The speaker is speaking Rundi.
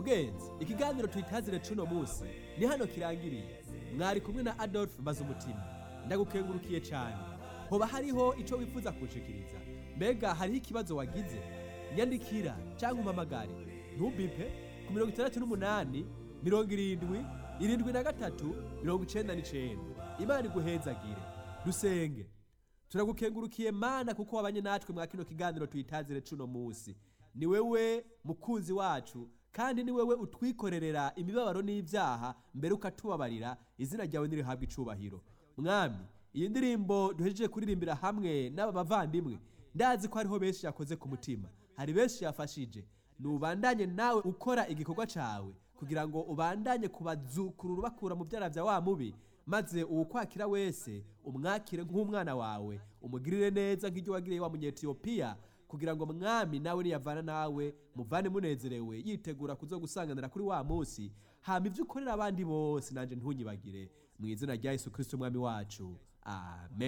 mugenzi ikiganiro twitazire cuno munsi ni hano kirangiriye mwari kumwe na adolphe bazumutima ndagukengurukiye cyane hoba hariho icyo wifuza kunshikiriza mbega hariho ikibazo wagize nyandikira cyangwa umpamagare ntubipe ku mirongo itandatu n'umunani mirongo irindwi irindwi na gatatu mirongo icenda n'icenda imana iguhezagire dusenge turagukengurukiye mana kuko wabanye natwe mwa kino kiganiro tuyitazire cuno munsi ni wewe mukunzi wacu kandi ni wewe utwikorerera imibabaro n'ibyaha mbere ukatubabarira izina ryawe nirihabwa icubahiro mwami iyi ndirimbo duhejeje kuririmbira hamwe n'aba bavandimwe ndazi ko hariho benshi yakoze ku mutima hari benshi yafashije nubandanye nawe ukora igikorwa cawe kugira ngo ubandanye kubazukurura ubakura mu byara bya wa mubi maze uwukwakira wese umwakire nk'umwana wawe umugirire neza nk'iryo wagiriye wa munyetiyopiya kugira ngo mwami nawe niyavana nawe muvane munezerewe yitegura kuzo gusanganira kuri wa munsi hama ibyo ukorera abandi bose nanje ntunyibagire mu izina rya yesu kristo umwami wacu amen